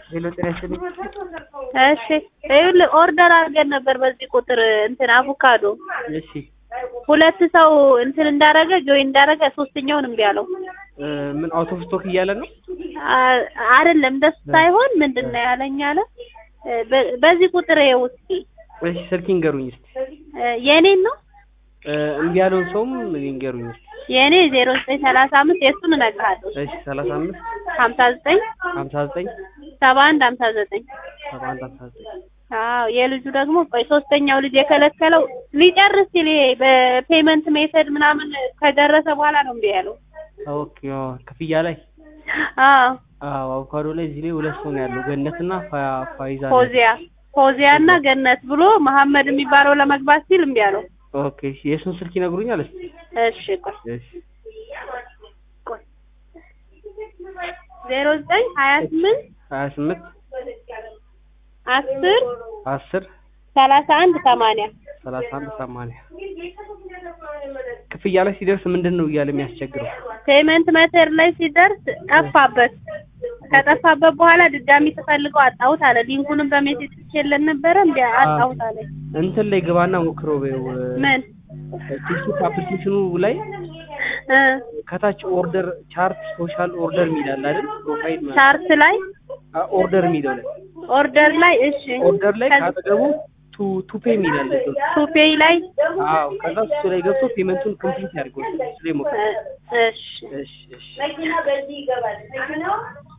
ሄሎ ጤና ይስጥልኝ። እሺ ይኸውልህ ኦርደር አድርገን ነበር በዚህ ቁጥር እንትን አቮካዶ እሺ ሁለት ሰው እንትን እንዳረገ ጆይን እንዳረገ ሶስተኛውን እምቢ አለው። እ ምን አውት ኦፍ ስቶክ እያለ ነው? አ- አይደለም እንደሱ ሳይሆን ምንድን ነው ያለኝ አለ እ በ- በዚህ ቁጥር ይኸው እስኪ እሺ ስልክ ይንገሩኝ እስቲ። እ የኔን ነው እ እምቢ ያለውን ሰውም ይንገሩኝ እስቲ። የኔ ዜሮ ዘጠኝ ሰላሳ አምስት የእሱን እነግርሃለሁ እሺ ሰላሳ አምስት ሀምሳ ዘጠኝ ሀምሳ ዘጠኝ ሰባ አንድ ሀምሳ ዘጠኝ ሰባ አንድ ሀምሳ ዘጠኝ አዎ የልጁ ደግሞ ቆይ ሶስተኛው ልጅ የከለከለው ሊጨርስ ሲል ይሄ በፔመንት ሜተድ ምናምን ከደረሰ በኋላ ነው እምቢ ያለው። ኦኬ አዎ፣ ክፍያ ላይ አዎ አዎ አቮካዶ ላይ እዚህ ላይ ሁለት ሰው ነው ያለው ገነትና ፋ- ፋይዛ ነው። ፎዚያ ፎዚያ እና ገነት ብሎ መሐመድ የሚባለው ለመግባት ሲል እምቢ አለው። ኦኬ እሺ የእሱን ስልክ ይነግሩኛል እስቲ? እሺ ቆይ እሺ ቆይ ዜሮ ዘጠኝ ሀያ ስምንት ሀያ ስምንት አስር አስር ሰላሳ አንድ ሰማንያ ሰላሳ አንድ ሰማንያ ክፍያ ላይ ሲደርስ ምንድን ነው እያለ የሚያስቸግረው? ፔመንት መተር ላይ ሲደርስ ጠፋበት። ከጠፋበት በኋላ ድጋሚ ተፈልገው አጣሁት አለ። ሊንኩንም በሜሴጅ ልኬለት ነበረ እንዲ አጣሁት አለ። እንትን ላይ ግባና ሞክረው በይው ምን ቲክቶክ አፕሊኬሽኑ ላይ እ ከታች ኦርደር ቻርት ሶሻል ኦርደር የሚላል አይደል? ፕሮፋይል ማለት ቻርት ላይ ኦርደር የሚለው ላይ ኦርደር ላይ እሺ ኦርደር ላይ ከዚ- ካጠገቡ ቱ ቱ ፔ የሚላል ቱፔይ ላይ አዎ ከዛ እሱ ላይ ገብቶ ፔመንቱን ኮምፕሊት ያድርገው እሱ ላይ ሞክረው እ እሺ እሺ እሺ